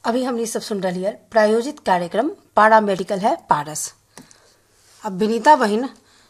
अभी हमने सब सुन रही है प्रायोजित कार्यक्रम पारा मेडिकल है पारस अब विनीता बहन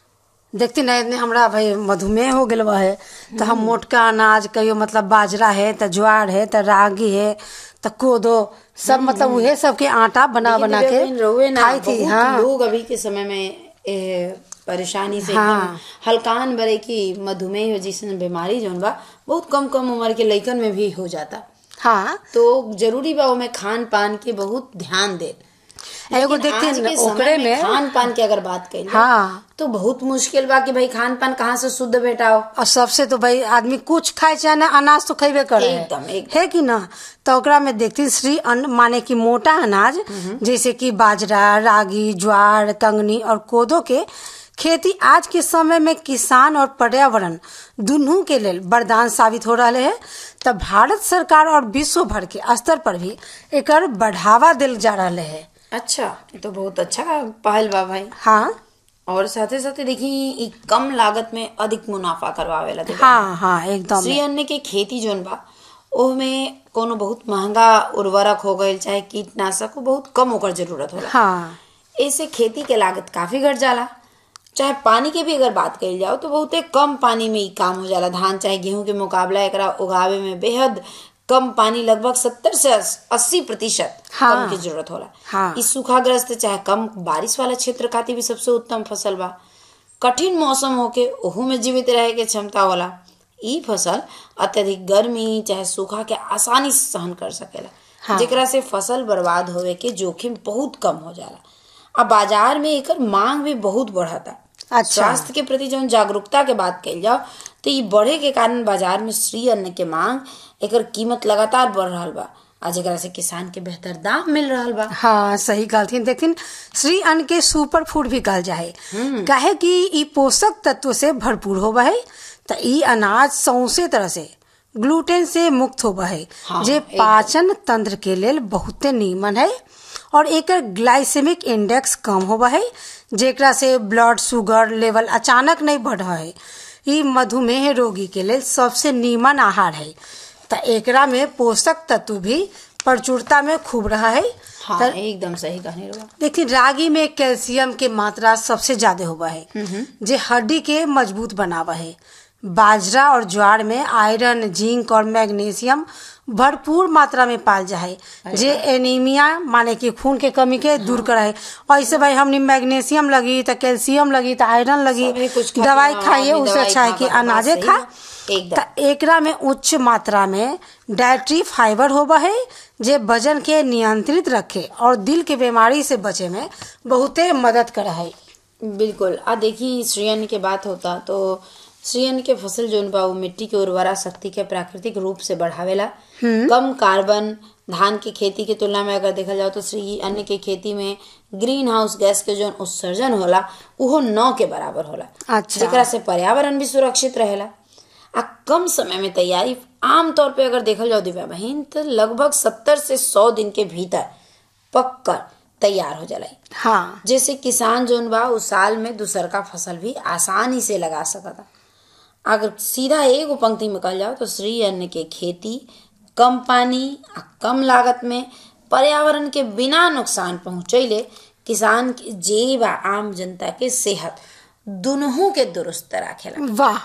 देखती नहीं इतने हमरा भाई मधुमेह हो गल है तो हम मोटका अनाज कहियो मतलब बाजरा है तो ज्वार है तो रागी है तो कोदो सब मतलब उहे सब के आटा बना बना के लेकिन रहुए ना खाई थी बहुत हाँ लोग अभी के समय में ए, परेशानी से हाँ। एकदम हल्कान बरे की मधुमेह जैसन बीमारी जौन बा बहुत कम कम उम्र के लइकन में भी हो जाता हाँ तो जरूरी बा ओमे खान पान के बहुत ध्यान दे एगो लेकिन देखते आज हैं के न, समय ओकरे में में खान पान की अगर बात करें हाँ तो बहुत मुश्किल बा कि भाई खान पान कहाँ से शुद्ध भेटाओ और सबसे तो भाई आदमी कुछ खाए चाहे ना अनाज तो खेबे करे है। एकदम, एकदम। है कि ना तो ओकरा में देखती श्री अन्न माने कि मोटा अनाज जैसे कि बाजरा रागी ज्वार कंगनी और कोदो के खेती आज के समय में किसान और पर्यावरण दुनू के लेल वरदान साबित हो रहा है तब भारत सरकार और विश्व भर के स्तर पर भी एकर बढ़ावा दिल जा रहा है अच्छा ये तो बहुत अच्छा पहल बा भाई हाँ और साथे साथे देखी ई कम लागत में अधिक मुनाफा करवावेला देखी। हाँ हाँ एकदम श्री अन्न के खेती जोन बा ओमे कोनो बहुत महंगा उर्वरक हो गईल चाहे कीटनाशक हो बहुत कम ओकर जरूरत होला हाँ ऐसे खेती के लागत काफी घट जाला चाहे पानी के भी अगर बात कही जाओ तो बहुते कम पानी में ही काम हो जाला धान चाहे गेहूं के मुकाबला एकरा उगावे में बेहद कम पानी लगभग सत्तर से अस्सी प्रतिशत हाँ। कम की जरूरत होला हाँ। इस सूखाग्रस्त चाहे कम बारिश वाला क्षेत्र खातिर भी सबसे उत्तम फसल बा कठिन मौसम होके ओहू में जीवित रहे के क्षमता होला ई फसल अत्यधिक गर्मी चाहे सूखा के आसानी से सहन कर सकेला हाँ। जेकरा से फसल बर्बाद होवे के जोखिम बहुत कम हो जाला अब बाजार में एकर मांग भी बहुत बढ़ता अच्छा। स्वास्थ्य के प्रति जौन जागरूकता के बात कही जाओ तो ई बढ़े के कारण बाजार में श्री अन्न के मांग एकर कीमत लगातार बढ़ रहा बा आ जेकरा से किसान के बेहतर दाम मिल रहा बा हाँ सही कहलथिन देखिन श्री अन्न के सुपर फूड भी कहल जाए काहे कि ई पोषक तत्व से भरपूर होबा है त ई अनाज सौसे तरह से ग्लूटेन से मुक्त होबा है हाँ, जे एकदम। पाचन तंत्र के लेल बहुते नीमन है और एकर ग्लाइसेमिक इंडेक्स कम होबा है जेकरा से ब्लड शुगर लेवल अचानक नहीं बढ़ है ई मधुमेह रोगी के लेल सबसे नीमन आहार है त एकरा में पोषक तत्व भी प्रचुरता में खूब रहा है हाँ त एकदम सही कहने रहा देखिए रागी में कैल्शियम के मात्रा सबसे ज्यादा होबा है जे हड्डी के मजबूत बनावा है बाजरा और ज्वार में आयरन जिंक और मैग्नीशियम भरपूर मात्रा में पाल जा है जे एनीमिया माने कि खून के कमी के दूर कराए ऐसे भाई हमने मैग्नीशियम लगी तो कैल्शियम लगी तो आयरन लगी सभी कुछ खातिर दवाई हाँ, खाइए आदमी उससे दवाई अच्छा है खा कि खा के अनाजे बात खा सही है। एकदम। त एकरा में उच्च मात्रा में डायट्री फाइबर होबा है जे वजन के नियंत्रित रखे और दिल के बीमारी से बचे में बहुते मदद करा है बिल्कुल आ देखी श्रीयन के बात होता तो श्रीयन के फसल जोन बा वो मिट्टी के उर्वरा शक्ति के प्राकृतिक रूप से बढ़ावेला कम कार्बन धान की खेती के तुलना में अगर देखा जाओ तो श्री अन्न के खेती में ग्रीन हाउस गैस के जोन उत्सर्जन होला उहो नौ के बराबर होला अच्छा। जेकरा से पर्यावरण भी सुरक्षित रहेला आ कम समय में तैयारी आमतौर पे अगर देखल जाओ दिव्या बहन तो लगभग सत्तर से सौ दिन के भीतर पक कर तैयार हो जाला हाँ जैसे किसान जोन बा उस साल में दूसर का फसल भी आसानी से लगा सकता अगर सीधा एगो पंक्ति में कहल जाओ तो श्री अन्न के खेती कम पानी आ कम लागत में पर्यावरण के बिना नुकसान पहुंचैले किसान के जेब आ आम जनता के सेहत दुनों के दुरुस्त राखेला वाह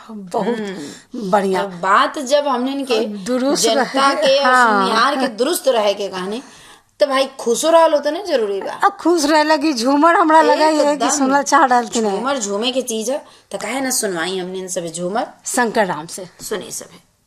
बहुत बढ़िया अब बात जब हमने इनके दुरुस्त जनता रहे- के और हाँ। सुनिहार के दुरुस्त रहे के कहानी तो भाई खुशो रहल होता ना जरूरी बा अब खुश रहे लगी झूमर हमरा लगा है कि एकदम। सुनल चाह डालती है झूमर झूमे के चीज है तो काहे ना सुनवाई हमने इन सब झूमर शंकर राम से सुनी सब